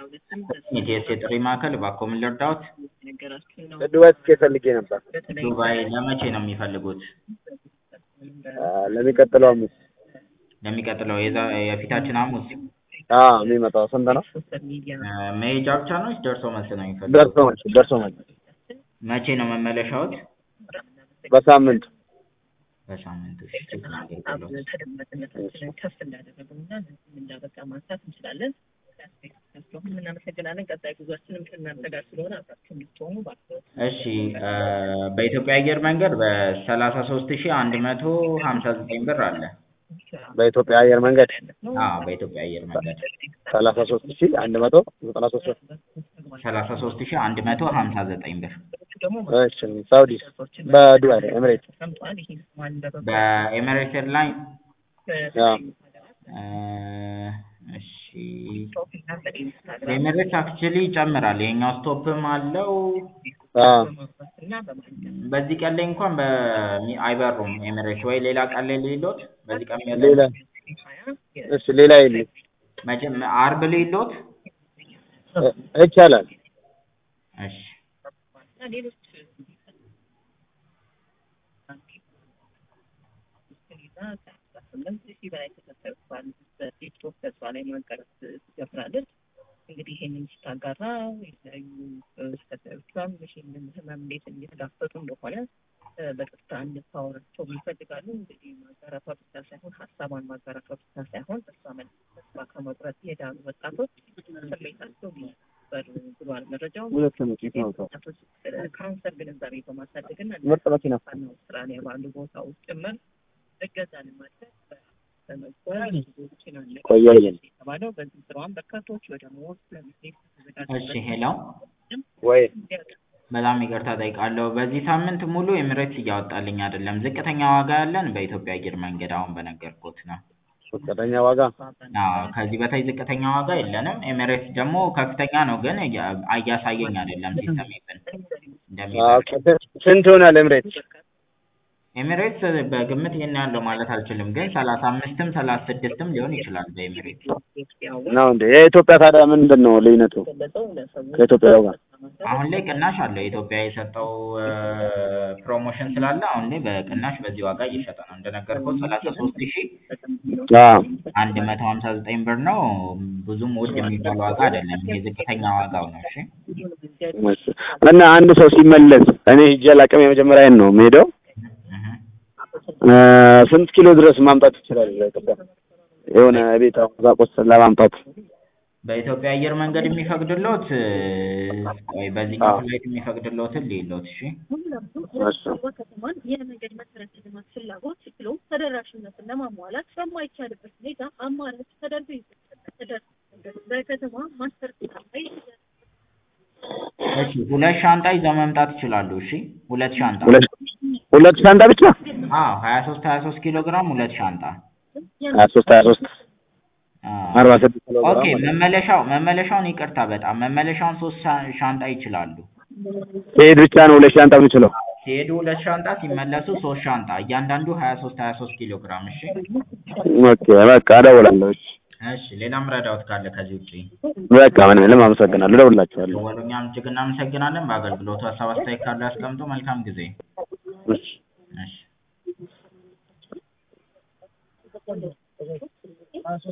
የቲኤስኤ ጥሪ ማዕከል እባክዎ ምን ልርዳዎት? ዱባይ ትኬት ፈልጌ ነበር። ዱባይ ለመቼ ነው የሚፈልጉት? ለሚቀጥለው ሐሙስ ለሚቀጥለው የዛ- የፊታችን ሐሙስ? አዎ የሚመጣው ስንት ነው? እ መሄጃ ብቻ ነው ወይስ ደርሶ መልስ ነው የሚፈልጉት? ደርሶ መልስ ደርሶ መልስ መቼ ነው መመለሻዎት? በሳምንት በሳምንት እሺ ቼክ ላድርግልዎት። ተደማጭነታችንን ከፍ እንዳደረገውና ለዚህም እንዳበቃ ማንሳት እንችላለን። እናመሰግናለን። ቀጣይ ጉዟችንም ከእናንተ ጋር ስለሆነ አብራችሁ እንድትሆኑ ባክዎት። እሺ እ በኢትዮጵያ አየር መንገድ በሰላሳ ሶስት ሺህ አንድ መቶ ሀምሳ ዘጠኝ ብር አለ። በኢትዮጵያ አየር መንገድ አዎ በኢትዮጵያ አየር መንገድ ሰላሳ ሶስት ሺህ አንድ መቶ ዘጠና ሶስት ብር። ሰላሳ ሶስት ሺህ አንድ መቶ ሀምሳ ዘጠኝ ብር እሺ ሳውዲ በዱባይ ኤምሬት ሰምተዋል። ይህ ማን በበጎ በኤሚሬትስ ኤርላይን አዎ እ እሺ ኤሚሬትስ አክቹዋሊ ይጨምራል። የኛው ስቶፕም አለው። አዎ እና በማንኛውም በዚህ ቀን ላይ እንኳን በሚ- አይበሩም ኤሚሬትስ ወይ ሌላ ቀን ላይ ልሂሎት? በዚህ ቀን የለም? ሌላ እሺ ሌላ የለም መቼም አርብ ልሂሎት? እ- ይቻላል እሺ እና ሌሎች ስምንት ሺህ በላይ ተከታዮች ባሉት በቲክቶክ ገጿ ላይ መቀረጽ ትጀምራለች። እንግዲህ ይሄንን ስታጋራ የተለያዩ ተከታዮቿም ይሄንን ህመም እንዴት እየተጋፈጡ እንደሆነ እ በቀጥታ እንድታወራቸው ይፈልጋሉ። እንግዲህ ማጋራቷ ብቻ ሳይሆን ሀሳቧን ማጋራቷ ብቻ ሳይሆን ተስፋ መ- ተስፋ ከመቁረጥ የዳኑ ወጣቶች ስሜታቸው ሊበር ብሏል መረጃው። ሁለት መኪና ነው ወጣቶች ካንሰር ግንዛቤ በማሳደግና ምርጥ መኪና ዋና አውስትራሊያ ባሉ ቦታዎች ጭምር እገዛ ለማድረግ በመጓዝ ብዙዎችን አለ ቆያየን የተባለው በዚህ ስራዋን በርካቶች ወደ ሞት ለመሄድ እሺ ሄሎ ወይ በጣም ይቅርታ ጠይቃለሁ። በዚህ ሳምንት ሙሉ ኤሚሬትስ እያወጣልኝ አይደለም። ዝቅተኛ ዋጋ ያለን በኢትዮጵያ አየር መንገድ አሁን በነገርኩት ነው። ዝቅተኛ ዋጋ አዎ ከዚህ በታች ዝቅተኛ ዋጋ የለንም። ኤሚሬትስ ደግሞ ከፍተኛ ነው፣ ግን እያ- እያሳየኝ አይደለም ሲስተም ኢቭን እንደሚበል ስንት ይሆናል ኤምሬት? ኤሚሬትስ በግምት ይሄን ያለው ማለት አልችልም፣ ግን ሰላሳ አምስትም ሰላሳ ስድስትም ሊሆን ይችላል በኤሚሬትስ። ነው እንዴ? የኢትዮጵያ ታዲያ ምንድን ነው ልዩነቱ ከኢትዮጵያው ጋር? አሁን ላይ ቅናሽ አለው። ኢትዮጵያ የሰጠው እ ፕሮሞሽን ስላለ አሁን ላይ በቅናሽ በዚህ ዋጋ እየሸጠ ነው። እንደነገርኩት ሰላሳ ሶስት ሺህ አዎ አንድ መቶ ሀምሳ ዘጠኝ ብር ነው። ብዙም ውድ የሚባል ዋጋ አይደለም። ይሄ ዝቅተኛ ዋጋው ነው። እሺ እሺ። እና አንድ ሰው ሲመለስ እኔ ሂጄ አላውቅም፣ የመጀመሪያዬን ነው የምሄደው። እህ። እ ስንት ኪሎ ድረስ ማምጣት ይችላል? ኢትዮጵያ የሆነ ቤት ቁሳቁስ ለማምጣት በኢትዮጵያ አየር መንገድ የሚፈቅድሎት እ ቆይ በዚህኛው ፍላይት የሚፈቅድሎትን ልይሎት። እሺ እሺ ከተማን የመንገድ መሰረተ ልማት ፍላጎት ብሎም ተደራሽነትን ለማሟላት በማይቻልበት ሁኔታ አማራጭ ተደርጎ ይሰጣል። ተደርጎ በከተማ ማስተር ፕላን ላይ እሺ ሁለት ሻንጣ ይዘው መምጣት ይችላሉ። እሺ ሁለት ሻንጣ ሁለት ሁለት ሻንጣ ብቻ አዎ ሀያ ሶስት ሀያ ሶስት ኪሎ ግራም ሁለት ሻንጣ ሀያ ሶስት ሀያ ሶስት አዎ። አርባ ስድስት ኪሎ ኦኬ ግራም ማለት ነው። መመለሻው መመለሻውን ይቅርታ በጣም መመለሻውን ሶስት ሻ- ሻንጣ ይችላሉ። ሲሄድ ብቻ ነው ሁለት ሻንጣ የምችለው። ሲሄዱ ሁለት ሻንጣ ሲመለሱ ሶስት ሻንጣ እያንዳንዱ ሀያ ሶስት ሀያ ሶስት ኪሎ ግራም እሺ ኦኬ በቃ እደውላለሁ። እሺ እሺ ሌላም ረዳውት ካለ ከዚህ ውጪ በቃ ምንም የለም፣ አመሰግናለሁ። እደውልላችኋለሁ። ደወሉ እኛም እጅግ እናመሰግናለን በአገልግሎቱ ሀሳብ አስተያየት ካለ ያስቀምጡ መልካም ጊዜ እሺ እሺ